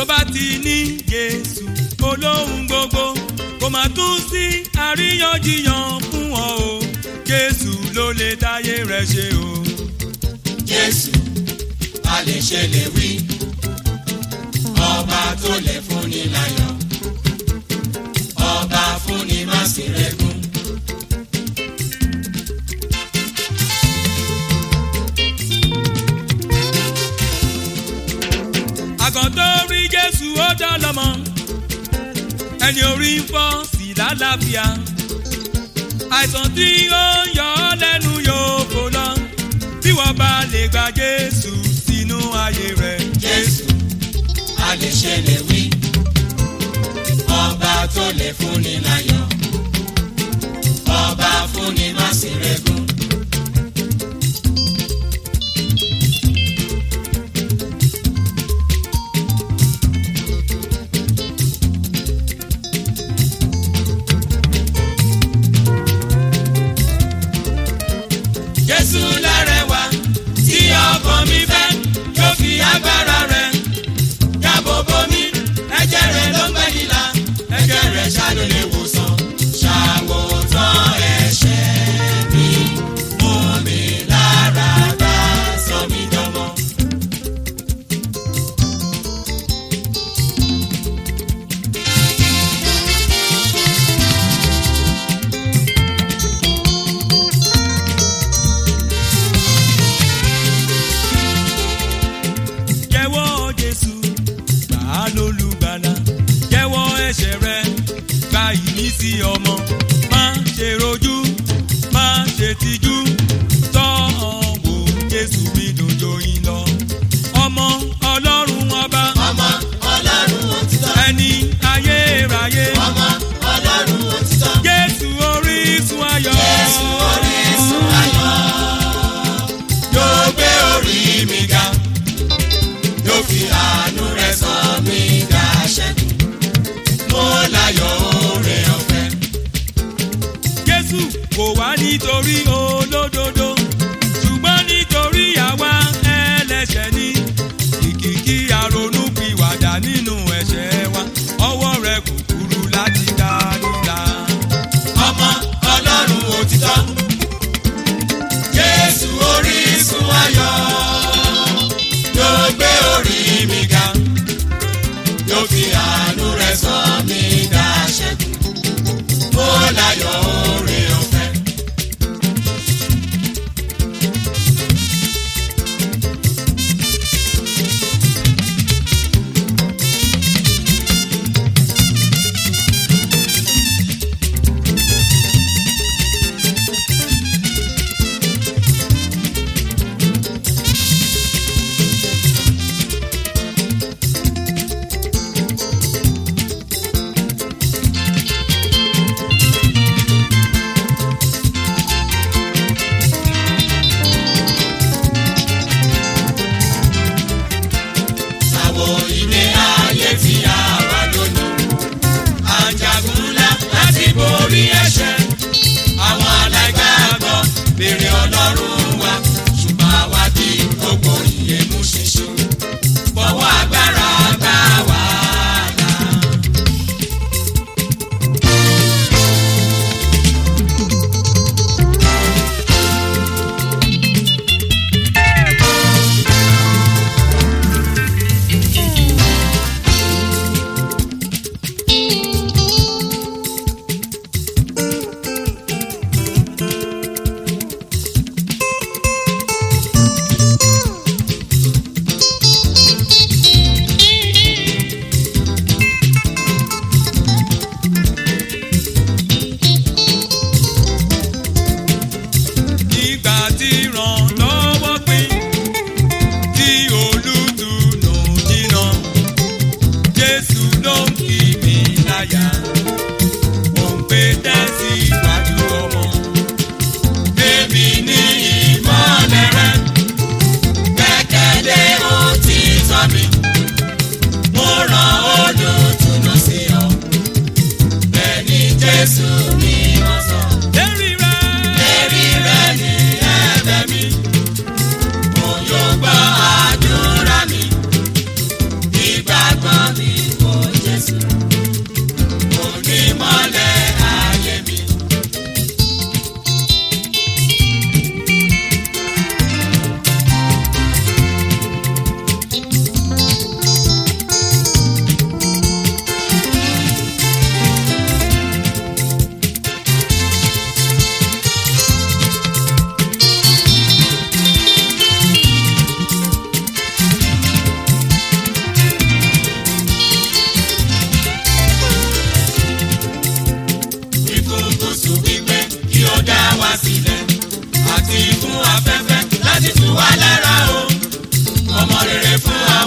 tó bá ti ní jésù olóhùn gbogbo kò má tún sí àríyànjiyàn fún ọ o jésù ló lè dáyé rẹ ṣe o. jésù a lè ṣe lè wí ọba tó lè fúnni láyọ̀ ọba fúnni má sì rẹ́gùn. àgàn tó rí jésù ó dá lọ́mọ ẹni orí ń fọ́ sí lálàáfíà àìsàn tí ó ń yọ ọ́ lẹ́nu yóò kó lọ tí wọ́n bá lè gba jésù sínú ayé rẹ̀. jésù a lè ṣe lè wí ọba tó lè fúnni láyọ̀ ọba fúnni má sì rẹ́gùn. jésù lárẹwà tí ọkàn mi fẹ́ yóò fi agbára rẹ̀ dáàbò bò mí ẹ̀jẹ̀ rẹ̀ ló ń gbẹ́ nílà ẹ̀jẹ̀ rẹ̀ ṣáàlù lè wòsàn ṣàwòtán ẹ̀ṣẹ̀ mi mú mi lára dá sọ mí dánmọ́. jẹ́wọ́ jésù gbà á lólùgbàlà jẹ́wọ́ ẹ̀ṣẹ̀ rẹ gba ìmísí ọmọ má ṣe rojú má ṣe tijú tọ́ ọ wò jésù mi dòjò yín lọ ọmọ ọlọ́run ọba ọmọ ọlọ́run òtítọ́ ẹni ayérayé ọmọ ọlọ́run òtítọ́ jésù orísun ayọ̀ Jésù orísun ayọ̀ yóò gbé orí mi ga yóò fi àánú rẹ̀ sọ mí dá ṣẹ́gun mo láyọ̀ oore ọ̀fẹ́. jésù kò wá nítorí olódodo ṣùgbọ́n nítorí àwa ẹlẹ́ṣẹ̀ ni ìkìkí àrònú pìwàdà nínú ẹ̀ṣẹ̀ wa ọwọ́ rẹ̀ kò kúrú láti dá nílà. ọmọ ọlọ́run òtítọ́ jésù orísun ayọ̀ yóò gbé orí mi ga yóò fi àánú rẹ̀ sọ mí dá ṣẹ́gun mo láyọ̀ oore ọ̀fẹ́. Àwo ilé ayé tí a wà lónìí. Àjàgùn ńlá láti borí ẹ̀ṣẹ̀. Àwọn aláìgbàgbọ́ béèrè ọlọ́run wa. Ṣùgbọ́n àwa di gbogbo ìyè mú ṣinṣin. Fọwọ́ agbára gbà wá là.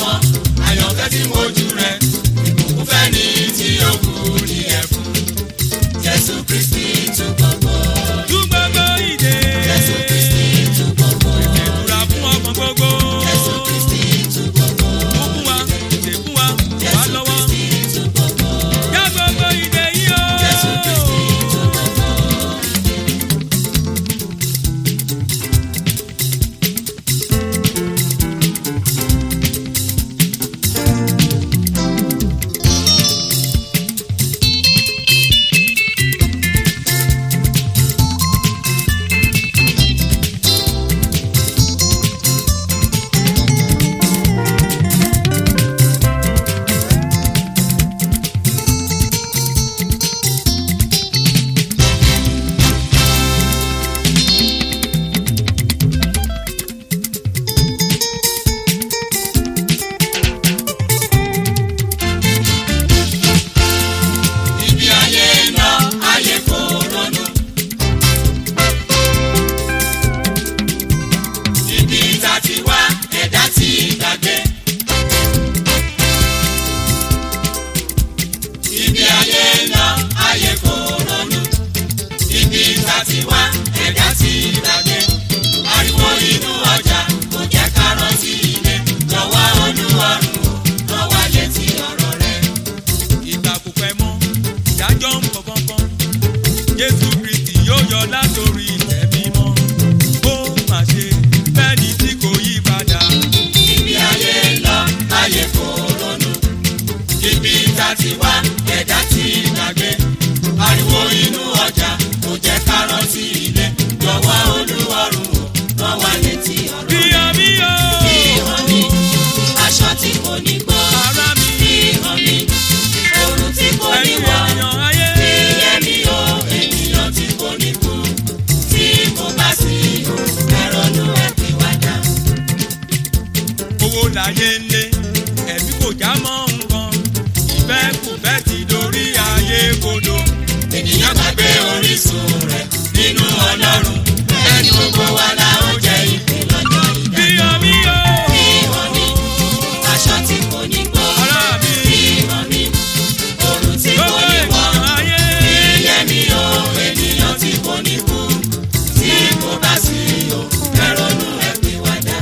wọn àyànfẹ́ tí mojú rẹ̀ ìbùkún fẹ́ ni tí ó kú ní ẹ̀fún jésù kristi tú gbogbo tú gbogbo ìdè. jésù kristi tú gbogbo ìtura fún ọmọ gbogbo. jésù kristi tú gbogbo ó fún wa ṣe fún wa wà jésù lọ́wọ́. kristi tú gbogbo já gbogbo ìdè yìí o. jésù kristi tú gbogbo. ibi ayé ń lọ ayé kò ronú. ibi tá ti wá ẹ̀dá ti gbàgbé. ibi ayé ń lọ ayé kò ronú. ibi tá ti wá ẹ̀dá ti gbàgbé. ariwo inú ọjà kò jẹ́ ká rántí ilé. lọ́wọ́ olúwarùn o lọ́wọ́ létí ọ̀rọ̀ rẹ̀. ìgbà kò pẹ́ mọ́ ìdájọ́ ń bọ̀ kánkán jésù kristi yóò yọ látòrí ìtẹ́ mímọ́ ó mà ṣe bẹ́ẹ̀ni tí kò yí padà ibi ayé ń lọ ayé kò ronú ibi tá ti wá ẹ̀dá ti gbàgbé ariwo inú ọjà kò jẹ́ ká rántí ilé lọ́wọ́ olúwarùn o rán wa létí ọ̀rọ̀ bíyọ bíyọ ìhàn mi aṣọ tí kò ní gbọ́ ara mi ìhàn mi oorun tí kò ní ẹ̀yin wọ̀ ènìyàn ayé ìyẹn mi o ènìyàn tí kò ní kú tí kò bá sí o ẹ̀rọ̀nù ẹ̀ pè wá dá. owó láyé ń lé ẹ̀mí kò já mọ́ nǹkan ìfẹ́ kò fẹ́ ti dorí ayé kodò ènìyàn gbàgbé orísun rẹ̀ nínú ọlọ́run ẹni gbogbo wa la ó jẹ ìpè lọ́jọ́ ìdá. bíyọ bíyọ ìhàn mi aṣọ tí kò ní gbó ara mi ìhàn mi oorun tí kò gbogbo ní wọ̀ ènìyàn ayé ìyẹn mi o ènìyàn tí kò ní kú tí kò bá sí o ẹrọ̀nù ẹ̀ pè wá dá.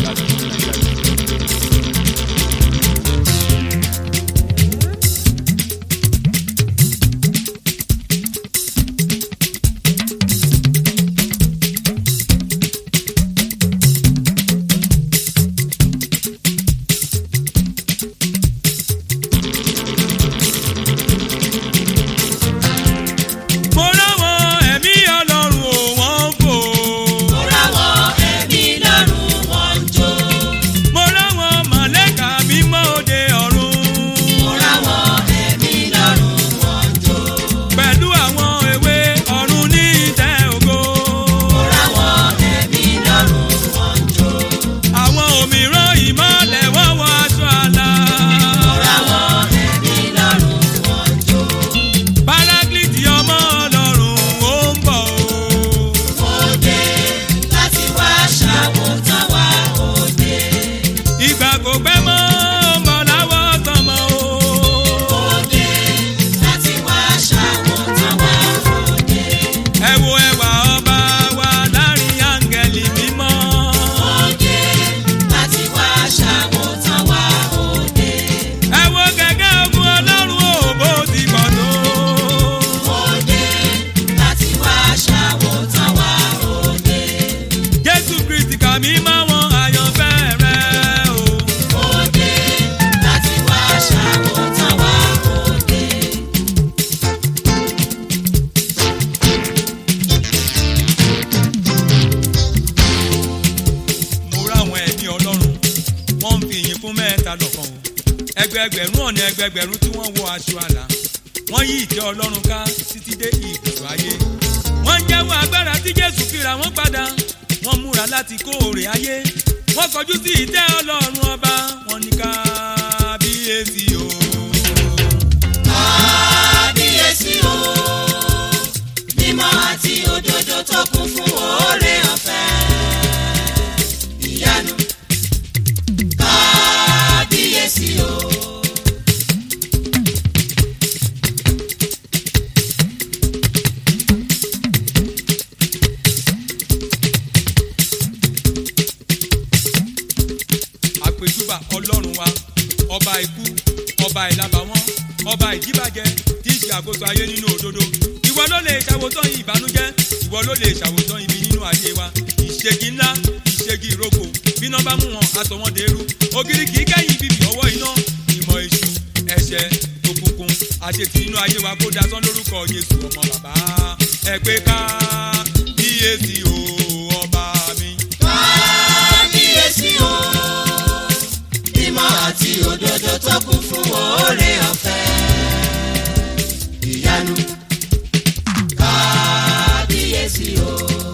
mo ráwọn ẹ̀mí ọlọ́run ò wọ́n fò. mo ráwọ̀ ẹ̀mí lọ́rùn wọn ń jó mo ráwọn màlẹ́kà mímọ́ òde ọ̀run. mo ráwọ̀ ẹ̀mí lọ́rùn wọn ń jó pẹ̀lú àwọn ewé ọ̀run ní ìtẹ́ ògo. mo ráwọ̀ ẹ̀mí lọ́rùn wọn ń jó. àwọn òmíràn ìmọ̀lẹ̀ wọ́n wọ aṣọ àlà. Ráwọ̀ ẹ̀mí lọ́rùn wọn jó. Paráklìtì ọmọ ọlọ́run ó ń bọ̀ o. Òde láti wá ṣàwòtán wa òde. ìgbà kò pẹ́ mọ́ ó ń bọ̀ láwọ̀ tọmọ o. Òde láti wá ṣàwòtán wa òde. ẹ wo ẹwà ọba wa láàrin áńgẹ́lì mímọ́. Òde láti wá ṣàwòtán wa òde. ẹ wo gẹ́gẹ́ ogun ọlọ́run ò bó ti pọ̀ tó. Òde láti wá ṣàwòtán wa òde. jésù kristi kà mí mọ́ wọn àyànfẹ́ rẹ̀ o. Òde láti wá ṣàwòtán wa òde. mo ráwọn ẹ̀mí ọlọ́run wọ́n ń fi ìyìn fún mẹ́ta lọ́kàn o ẹgbẹẹgbẹ̀rún ọ̀nà ẹgbẹẹgbẹ̀rún tí wọ́n wọ aṣọ àlà wọ́n yí ìtẹ́ ọlọ́run ká títí dé ibùdó ayé wọ́n ń jẹ́wọ́ agbára tí jésù fira wọ́n padà wọ́n múra láti kó òrè ayé wọ́n kọjú sí ìtẹ́ ọlọ́run ọba wọ́n ní kábíyèsí o. kábíyèsí o mímọ́ àti òdodo tó kún fún oore ọ̀fẹ́ ìyanu kábíyèsí àmójúbà ọlọ́run wa ọba ikú ọba ìlàbàwọ́n ọba ìdíbàjẹ́ tí í ṣe àkóso ayé nínú òdodo ìwọ ló lè ṣàwòtán ìbànújẹ́ ìwọ ló lè ṣàwòtán ibi nínú ayé wa ìṣègì ńlá ìṣègì ìrókò bíná bá mú wọn aṣọ wọn dèrú ògiri kì í kẹ́yìn bíbí ọwọ́ iná ìmọ̀ èṣù ẹ̀ṣẹ̀ òkùnkùn àṣetì nínú ayé wa kó dasán lórúkọ Jésù ọmọ bàbá ẹ pé ká kíyèsí o ọba mi. kábíyèsí o ìmọ̀ àti òdodo tó kún fún oore ọ̀fẹ́ ìyanu kábíyèsí o.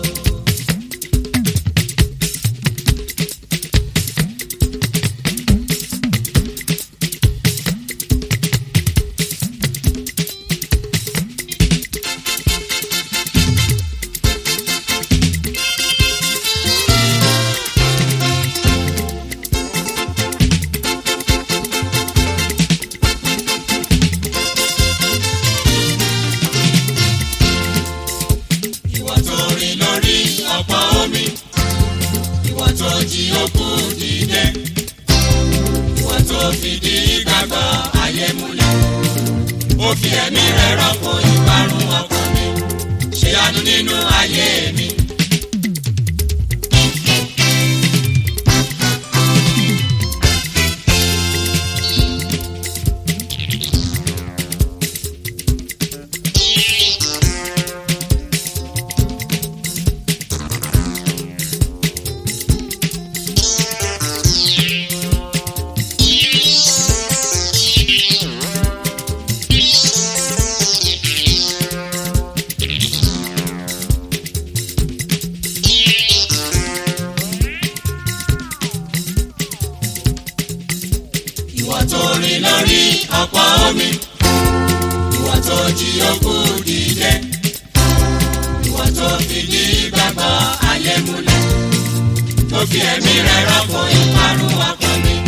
ìwọ tó rìn lórí ọ̀pọ̀ omi ìwọ tó jí òkú dìde ìwọ tó fìdí ìgbàgbọ́ ayé múlẹ̀ ó fi ẹ̀mí rẹ̀ rọ́pò ìparun ọkàn mi ṣe àánú nínú ayé mi. ìwọ tó rìn lórí ọ̀pọ̀ omi ìwọ tó jí òkú dìde ìwọ tó fìdí ìgbàgbọ́ ayé múlẹ̀ tó fi ẹ̀mí rẹ̀ rọ́pò ìparun ọkàn mi